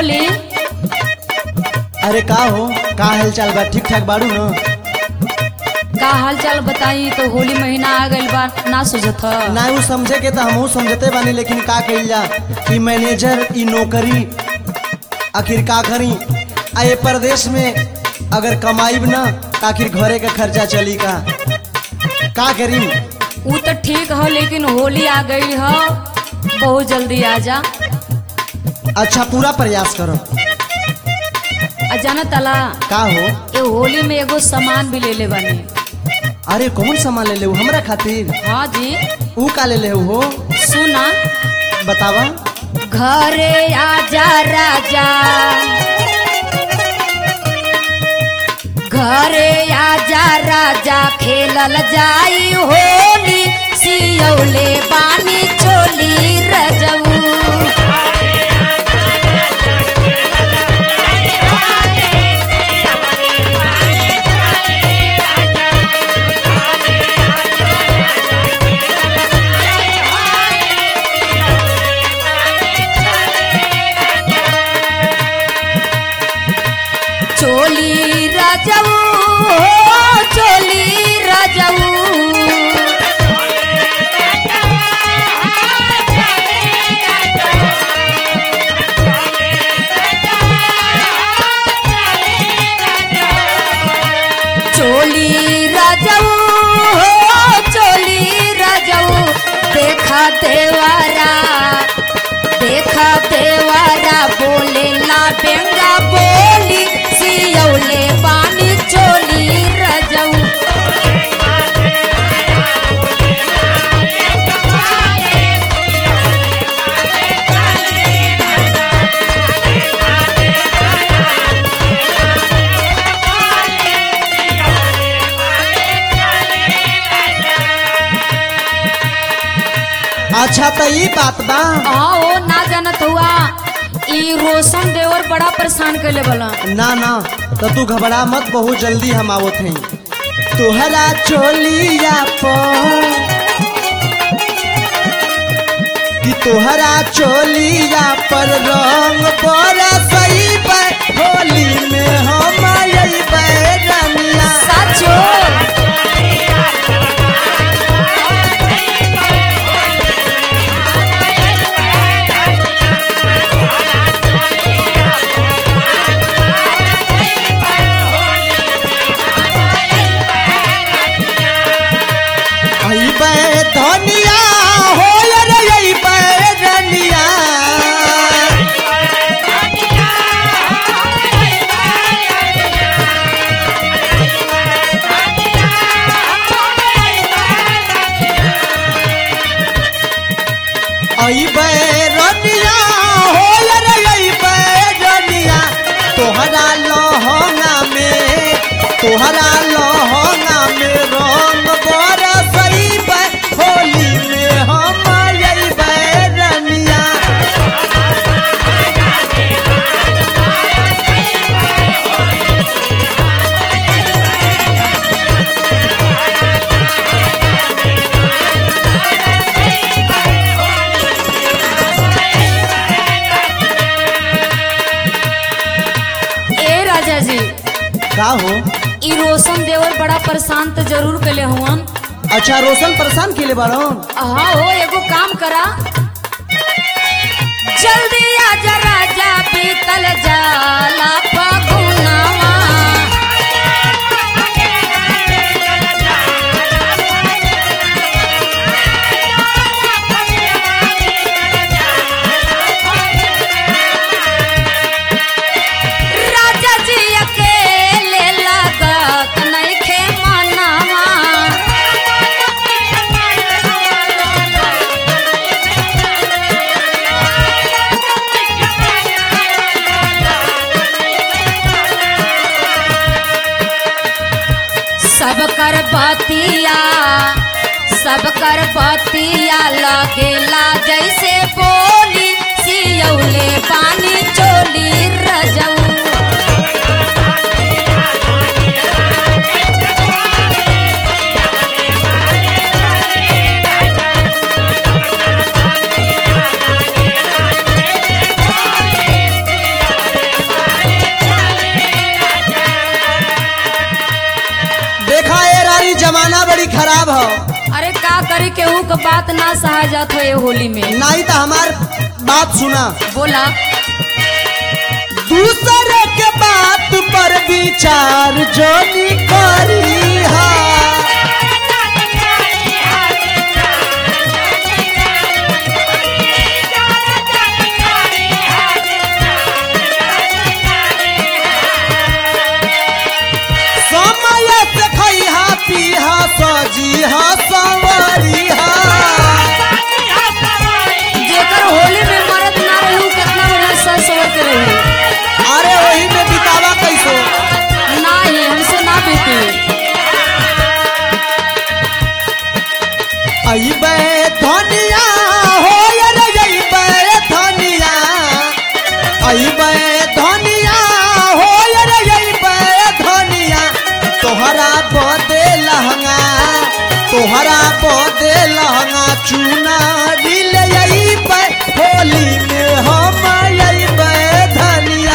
बोली अरे का हो का हालचाल बा ठीक ठाक बाड़ू न का हाल चाल बताई तो होली महीना आ गइल बा ना सुझत ह ना उ समझे के तो हमहू समझते बानी लेकिन का कइल जा ई मैनेजर ई नौकरी आखिर का करी आ ये प्रदेश में अगर कमाईब ना तो आखिर घरे का खर्चा चली का का करी ऊ तो ठीक ह लेकिन होली आ गई ह बहुत जल्दी आ जा अच्छा पूरा प्रयास करो आ जाना तला का हो ये होली में एगो सामान भी ले ले बने अरे कौन सामान ले ले हमरा खातिर हाँ जी ऊ का ले ले हो सुना बतावा घरे आजा राजा घरे आजा राजा खेलल जाई होली सियौले बानी चोली रजऊ चोली रजऊ हो चोली रजऊ चोली रजऊ हो चोली रजऊ देखा देवारा देखा देवारा बोले ला बेंगा बोली सियौले पानी चोली रजऊ अच्छा तो ई बात बा हाँ ओ ना जानत हुआ ई रोशन देवर बड़ा परेशान कैले बला ना ना तो तू घबरा मत बहुत जल्दी हम आवत हैं तोहरा चोलिया पर कि तोहरा चोलिया पर रंग बरसई होली में हम अइबै रमिया साचो अइबै धनिया हो रे अइबै रनिया अइबै रनिया हो रे अइबै रनिया तोहरा लहंगा में तोहरा लहंगा में रंग बरसइबै होली में हम अइबै रनिया ए राजा जी का हो ई रोशन देवर बड़ा परेशान तो जरूर कैले हुअन अच्छा रोशन परेशान के लिए बाड़न हाँ हो एगो काम करा जल्दी आजा राजा पीतल जाला फगुनवा राजा जी अकेले लागत नइखे मनवा सब कर बतिया सब कर बतिया लगेला जैसे बोली सियौले पानी चोली रजऊ खराब हो अरे का करे केहू के बात ना सहा जात हो ये होली में नहीं तो हमार बात सुना बोला दूसरे के बात पर विचार जो नी करी हा समय से खैहा पीहा सजी हा संवरी हा जेकर होली में मरद ना रहू कितना बढ़िया सज सवर के रहू अरे वही में बितावा कैसो नहीं हमसे ना बीती अइबे धनिया हो रे अइबे धनिया अइबे धनिया हो रे अइबे धनिया तोहरा बदे लहंगा तोहरा बदे लहंगा चुना दिल अइबे होली में हम अइबे धनिया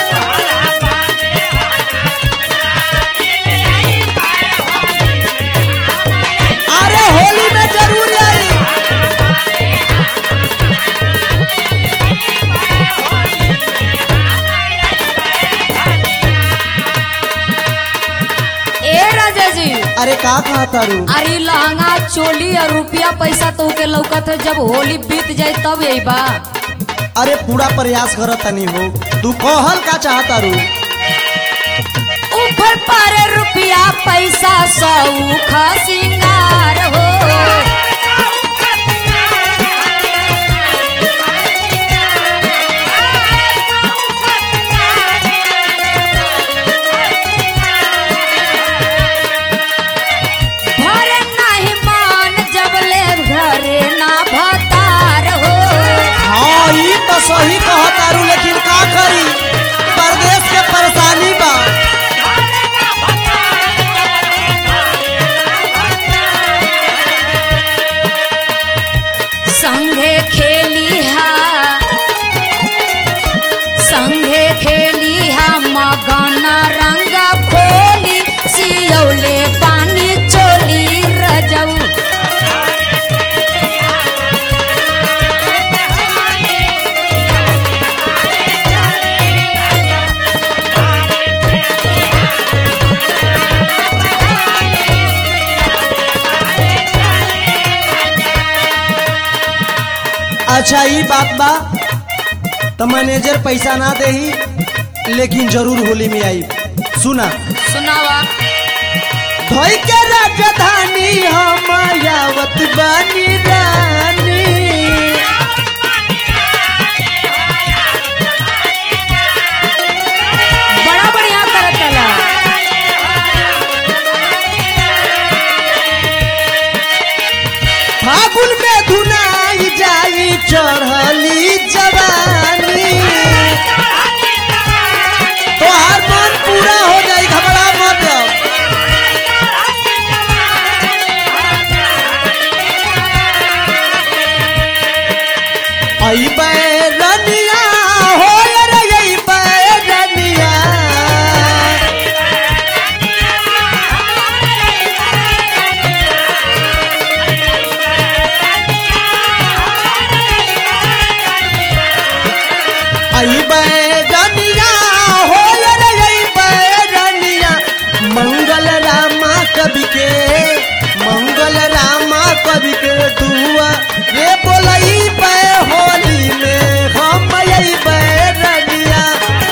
अरे होली में जरूर आई ए राजा जी अरे का कहा तारू अरे लहंगा चोली और रुपया पैसा तो के लौकत है जब होली बीत जाए तब यही बा अरे पूरा प्रयास करत तनी हो तू कहल का चाहता रू ऊपर पर रुपया पैसा सौख सिंगार हो भरे नहीं मान जब ले घरे ना भतार हो हाँ ई तो सही कहता रू लेकिन का करी परदेश के परेशानी बा संघे खेली हा संघे खेली हा मगन रंग खोली सियौले पानी चोली रजऊ अच्छा ई बात बा तो मैनेजर पैसा ना देही लेकिन जरूर होली में आई सुना सुनावा धोई के राजधानी हम यावत बानी रानी बड़ा बढ़िया करत चला फागुन में धुनाई जाई चढ़ली जवानी तो हर मन पूरा हो जाई घबरा मत अइबे रनिया हो रे अइबे रनिया अइबे रनिया हो रे अइबे रनिया मंगल रामा कवि के मंगल रामा कवि के दुआ रे बोलई पे होली में हम अइबे रनिया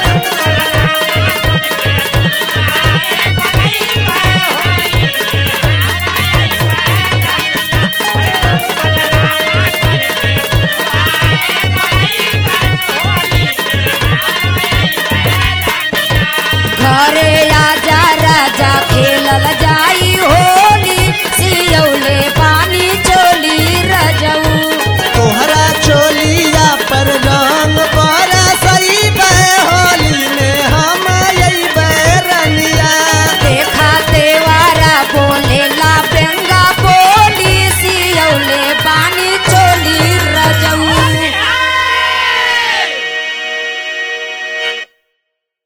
घरे आजा राजा खेलल जाई होली सियौले पानी चोली रजऊ तोहरा चोलिया पर रंग बरसई बे होली में हम अइबे रनिया देखा देवारा बोलेला बेंगा बोली सियौले पानी चोली